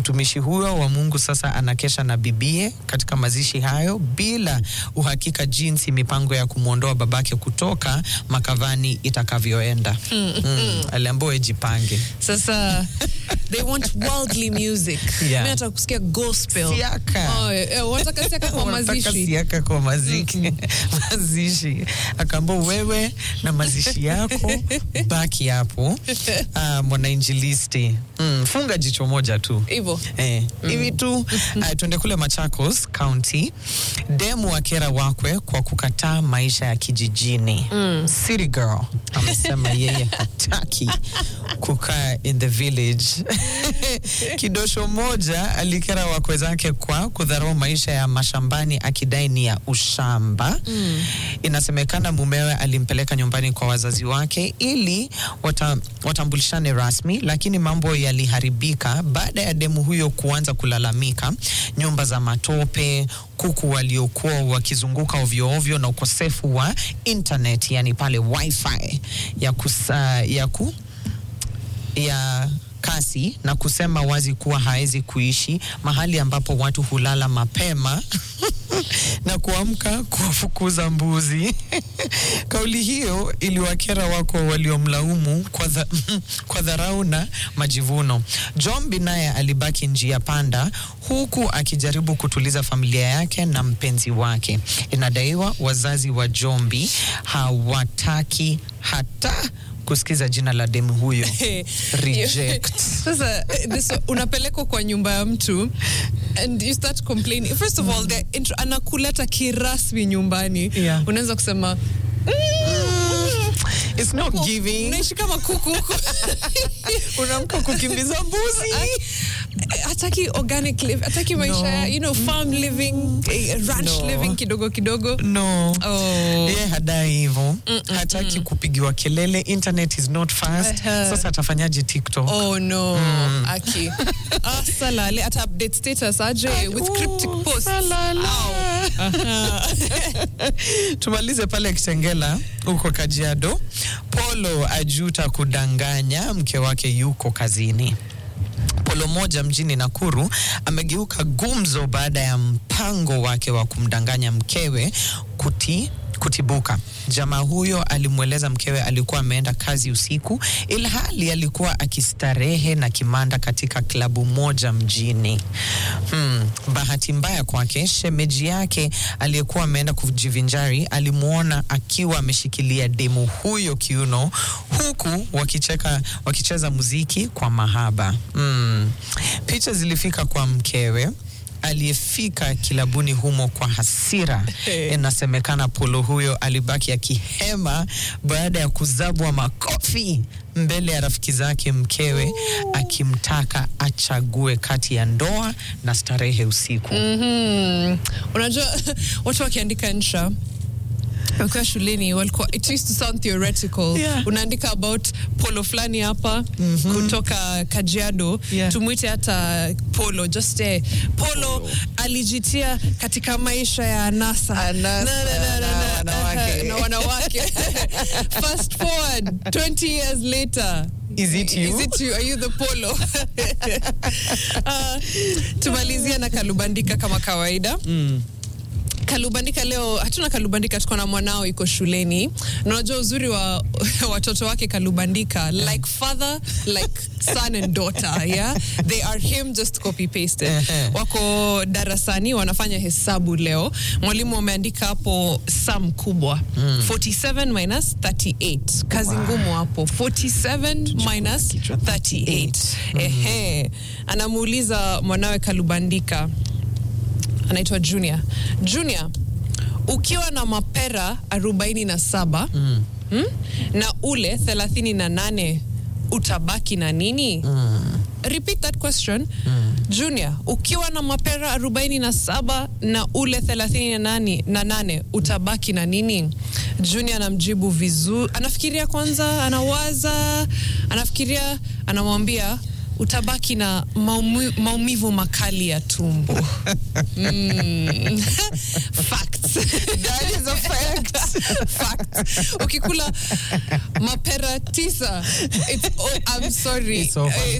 Mtumishi huyo wa Mungu sasa anakesha na bibie katika mazishi hayo bila uhakika jinsi mipango ya kumwondoa babake kutoka makavani itakavyoenda. Mm. Aliambiwa jipange. Sasa they want worldly music. Yeah. Mimi nataka kusikia gospel. Siaka. Oh, eh, wanataka siaka kwa Wanataka mazishi. siaka kwa maziki mazishi. Akaambia wewe na mazishi yako baki hapo. Ah, mwanainjilisti mm, funga jicho moja tu Hivyo. Eh, hivi tu uh, tuende kule Machakos County. Demu akera wakwe kwa kukataa maisha ya kijijini. City girl amesema yeye hataki kukaa in the village. Kidosho moja alikera wakwe zake kwa kudharau maisha ya mashambani akidai ni ya ushamba. Inasemekana mumewe alimpeleka nyumbani kwa wazazi wake ili wata, watambulishane rasmi, lakini mambo yaliharibika baada ya demu huyo kuanza kulalamika nyumba za matope, kuku waliokuwa wakizunguka ovyo ovyo na ukosefu wa internet, yani pale wifi ya, kusa, ya ku ya kasi na kusema wazi kuwa hawezi kuishi mahali ambapo watu hulala mapema na kuamka kuwafukuza mbuzi. Kauli hiyo iliwakera wako waliomlaumu kwa, dha, kwa dharau na majivuno. Jombi naye alibaki njia panda huku akijaribu kutuliza familia yake na mpenzi wake. Inadaiwa wazazi wa Jombi hawataki hata kusikiza jina la demu huyo. Reject. Sasa eh, this, unapelekwa kwa nyumba ya mtu and you start complaining. First of all, the intro, anakuleta kirasmi nyumbani. Yeah. Unaweza kusema It's not giving. unaishi kama kuku huko. Unaamka kukimbiza mbuzi. hataki organic live, hataki maisha No. ya you know farm living, eh, ranch No. living kidogo kidogo. No. Oh. Ye hadai hivyo, hataki kupigiwa kelele. Internet is not fast. Aha. Sasa atafanyaje TikTok? Oh no, Aki. Ah, salale ata update status aje with cryptic Oh, posts. salala. Aha. Tumalize pale Kitengela huko Kajiado. Polo ajuta kudanganya mke wake yuko kazini. Polo moja mjini Nakuru amegeuka gumzo baada ya mpango wake wa kumdanganya mkewe kuti kutibuka. Jamaa huyo alimweleza mkewe alikuwa ameenda kazi usiku, ilhali alikuwa akistarehe na kimanda katika klabu moja mjini. Hmm, bahati mbaya kwake, shemeji yake aliyekuwa ameenda kujivinjari alimwona akiwa ameshikilia demu huyo kiuno, huku wakicheka, wakicheza muziki kwa mahaba. Hmm. Picha zilifika kwa mkewe aliyefika kilabuni humo kwa hasira. Inasemekana polo huyo alibaki akihema baada ya kuzabwa makofi mbele ya rafiki zake mkewe, akimtaka achague kati ya ndoa na starehe usiku. Mhm. Unajua watu wakiandika insha wakiwa shuleni walikuwa it used to sound theoretical Yeah. unaandika about polo fulani hapa kutoka Kajiado Yeah. tumwite hata polo just eh, polo, alijitia katika maisha ya anasa Anasa na wanawake. na wanawake fast forward 20 years later Is it you? Is it you? Are you the polo? uh, tumalizia na kalubandika kama kawaida Kalubandika leo hatuna Kalubandika, tuko na mwanao iko shuleni. Na unajua uzuri wa watoto wake Kalubandika, like father like son and daughter, yeah they are him just copy pasted. Ehe. Wako darasani wanafanya hesabu leo, mwalimu ameandika hapo sum kubwa 47 minus 38. Kazi ngumu hapo 47 minus 38. Ehe, anamuuliza mwanawe Kalubandika anaitwa Junior. Junior, ukiwa na mapera 47 mm. Mm, na ule 38 utabaki na nini? Repeat that question. Junior, ukiwa na mapera 47 na ule 38 na nane utabaki na nini? Junior anamjibu vizuri, anafikiria kwanza, anawaza, anafikiria, anamwambia utabaki na maumi, maumivu makali ya tumbo. Mm. Facts. That is a fact. Facts. Ukikula mapera tisa, it's, oh, I'm sorry. It's over. Eh,